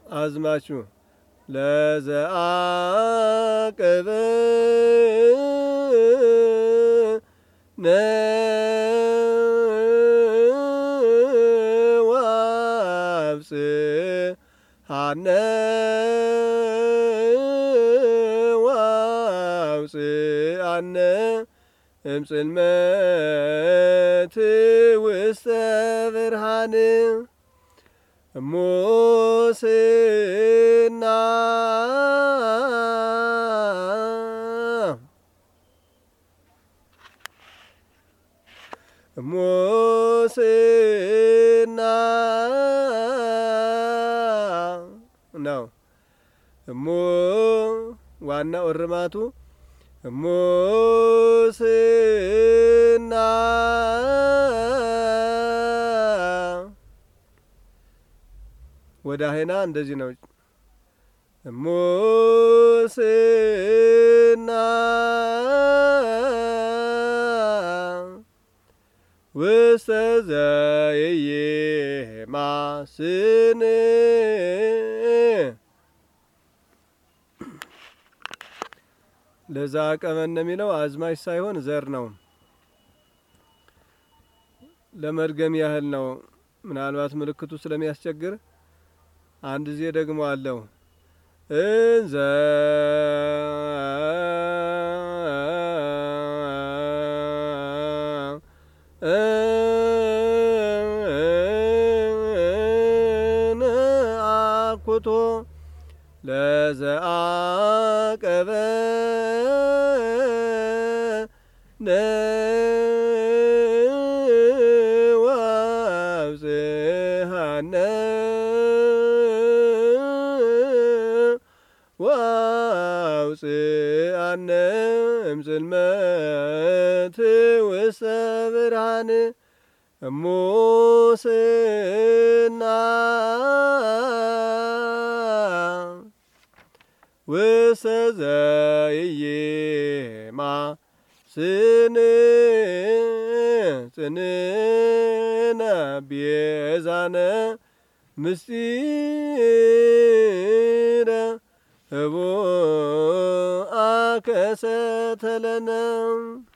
አዝማቹ ለዘአቅብ ነዋብጽ ሃነ ዋውፅአነ እምጽልመት ውስተ ብርሃን ሙስና ሙስና ነው። እሙ ዋናው እርማቱ ሙስና ወደ አይና እንደዚህ ነው። ሙስና ውስተ ዘይማስን ለዛ ቀመን የሚለው አዝማች ሳይሆን ዘር ነው። ለመድገም ያህል ነው። ምናልባት ምልክቱ ስለሚያስቸግር አንድ ጊዜ ደግሞ አለው እንዘ አኩቶ ለዘአቀበ ነዋብጽሐነ ዋውፅአነ እምጽልመት ውስተ ብርሃን እሙስና ውስተ ዘይማስን ጽንዕነ ቤዛነ ምስጢረ ህቡአ ከሰተለነ